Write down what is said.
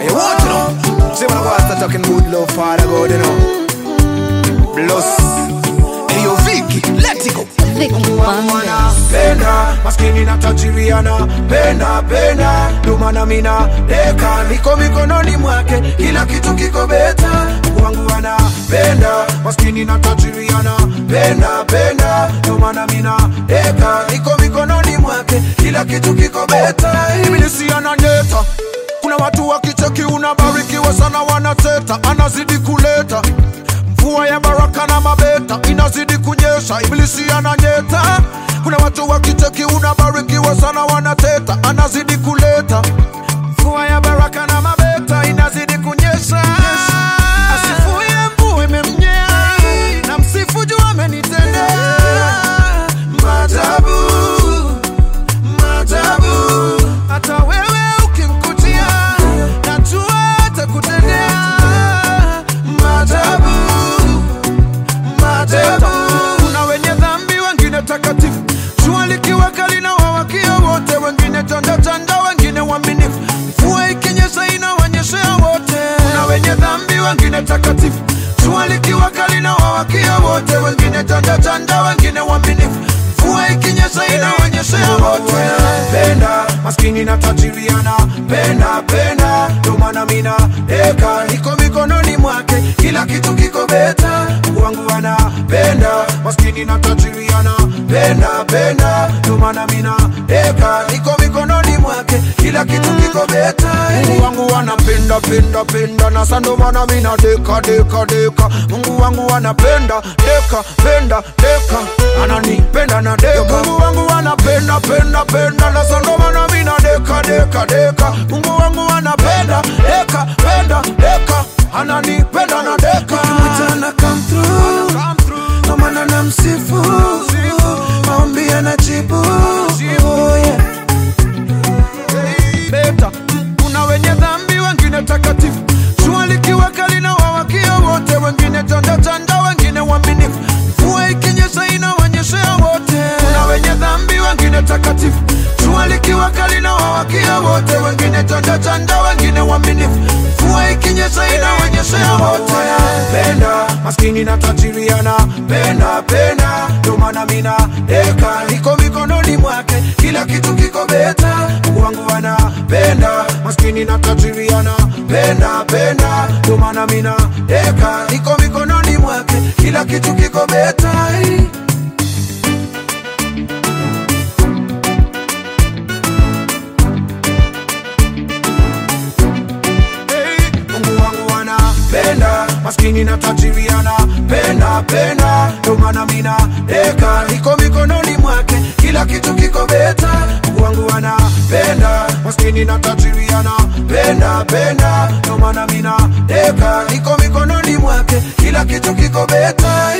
Hey, what you know? See when I go start talking good love, Father God, you know. Bless. Hey, yo, Vicky, let it go. Vicky Wonders. penda maskini na tajiriana penda penda ndomana mina deka niko mikononi mwake kila kitu kiko beta wangu anapenda maskini na tajiriana penda penda ndomana mina deka niko mikononi mwake kila kitu kiko beta ibilisi ananyeta kuna watu wakicheki unabarikiwa sana wanateta anazidi kuleta mvua ya baraka na mabeta inazidi kunyesha ibilisi ananyeta kuna watu wakicheki unabarikiwa sana wanateta anazidi kuleta mvua ya baraka na mabeta inazidi kunyesha asifuye mvua imemnyea na msifu juu amenitendea maajabu maajabu hata wewe ukimkutia najua atakutendea maajabu maajabu kuna wenye dhambi wengine takatifu jua likiwa kali na wawakia wote wengine chanda chanda wengine waaminifu mvua ikinyesha inawanyeshea wote kuna wenye dhambi wengine takatifu jua likiwa kali na wawakia wote wengine chanda chanda wengine waaminifu mvua ikinyesha inawanyeshea wote penda maskini na tajiriana penda penda ndo maana mina deka niko mikononi mwake kila kitu kiko beta Mungu wangu anapenda maskini na tajiriana penda penda ndo maana mina deka niko mikononi mwake kila kitu kiko beta Mungu wangu anapenda penda penda na sando maana mina deka deka deka Mungu wangu anapenda deka penda deka ananipenda na deka Mungu wangu anapenda penda penda na sando maana mina deka deka deka Mungu wangu anapenda deka penda deka ananipenda na deka Mchana come through Ndo maana namsifu Maombi anajibu Oh, yeah. beta kuna wenye dhambi wengine takatifu jua likiwa kali na wawakia wote wengine chanda chanda wengine waaminifu mvua ikinyesha inawanyeshea wote kuna wenye dhambi wengine takatifu jua likiwa kali na wawakia wote wengine chanda chanda wengine waaminifu mvua ikinyesha inawanyeshea wote penda maskini na tajiriana penda penda ndo maana mina deka niko mikononi mwake kila kitu kiko beta Mungu wangu anapenda maskini na tajiriana penda penda ndo maana mina deka niko mikononi mwake kila kitu kiko beta Hey, Mungu wangu anapenda maskini na tajiri anapenda penda ndo maana mina deka niko mikononi mwake kila kitu kiko beta Mungu wangu anapenda maskini na tajiri anapenda penda ndo maana mina deka niko mikononi mwake kila kitu kiko beta